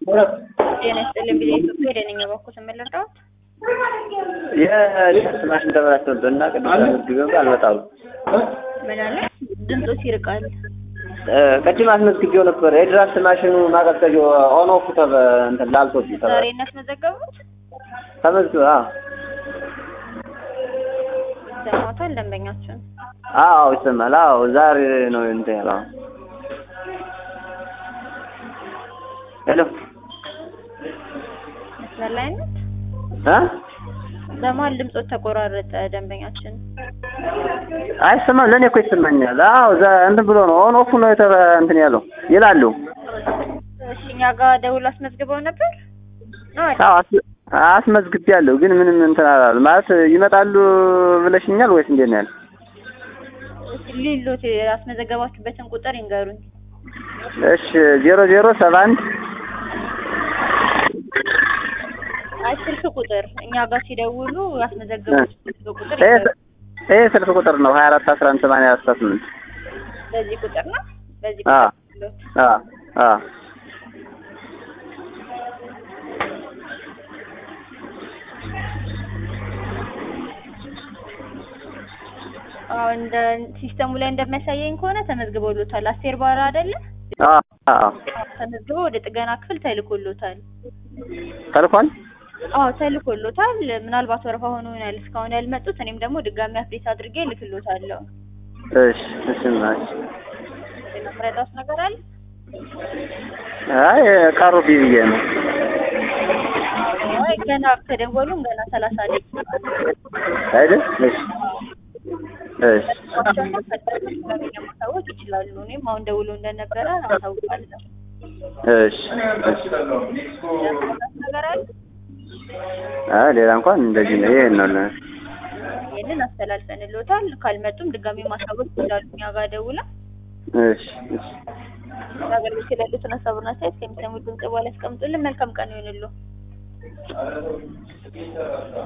ጤና ይስጥልኝ ቢዜ ኢትዮጵያ ደነኛ በኩል ስመለርዳዎት የሊፍት ማሽን ተበላሽቶብን እና ቅድም አስመዝግቤው አልመጣሉ። ምን አለ ድምፆች ይርቃል። ቅድም አስመዝግቤው ነበር። የድራፍት ማሽኑ ማቀዝቀዣው ኦን ኦፍ ተበ እንትን ላልቶብኝ ተበ ዛሬ እናስመዘገቡት ተመዝግበ አዎ ሰማቷል ደንበኛችን አዎ ይሰማል። አዎ ዛሬ ነው እንትን ያለው። ሄሎ መስመር ላይ ነት እ በመሀል ድምፆች ተቆራረጠ። ደንበኛችን አይሰማም። ለእኔ እኮ ይሰማኛል። አዎ ዛ እንትን ብሎ ነው ኦን ኦፍ ነው የተበ እንትን ያለው ይላሉ። እሺ እኛ ጋር ደውሎ አስመዝግበው ነበር ነው አይደል? አዎ አስ- አስመዝግቤያለሁ፣ ግን ምንም እንትን አላሉ ማለት ይመጣሉ ብለሽኛል ወይስ እንዴት ነው ያለው? እስኪ ሊሉት ያስመዘገባችሁበትን ቁጥር ይንገሩኝ። እሺ ዜሮ ዜሮ ሰባ አንድ አይ ስልክ ቁጥር እኛ ጋር ሲደውሉ ያስመዘገቡት ስልክ ቁጥር ይሄ ይንገሩኝ። ይሄ ስልክ ቁጥር ነው ሀያ አራት አስራ አንድ ሰማንያ አስራ ስምንት በዚህ ቁጥር ነው በዚህ አ ቁጥር ይሉት። አ አ አዎ እንደ ሲስተሙ ላይ እንደሚያሳየኝ ከሆነ ተመዝግበውሎታል። አስቴር ባራ አይደለ? አ አ ተመዝግቦ ወደ ጥገና ክፍል ተልኮሎታል። ተልኳል። አዎ ተልኮሎታል። ምናልባት ወረፋ ሆኖ ይሆናል እስካሁን ያልመጡት። እኔም ደግሞ ድጋሚ አፕዴት አድርጌ ልክሎታለሁ። እሺ እሺ ናች ሌላ ምረዳውስ ነገር አለ? አይ ቀሩብኝ ብዬ ነው። አይ ገና ከደወሉም ገና ሰላሳ ደቂቃ አይደል? እሺ እሺ ደግሞ ፈጣን ማሳወቅ ይችላሉ። እኔም አሁን ደውሎ እንደነበረ አሳውቃለሁ። እሺ እሺ ሌላ ምረዳውስ ነገር አለ? አይ ሌላ እንኳን እንደዚህ ነው። ይሄን ነው ለ- ይህንን አስተላልፈንሎታል። ካልመጡም ድጋሚ ማሳወቅ ይችላሉ። እኛ ጋር ደውላ እሺ እሺ አገልግሎት የሌሉትን ሀሳብና አስተያየት ከሚሰሙት ድምጽ በኋላ ያስቀምጡልን። መልካም ቀን ይሁንልዎ።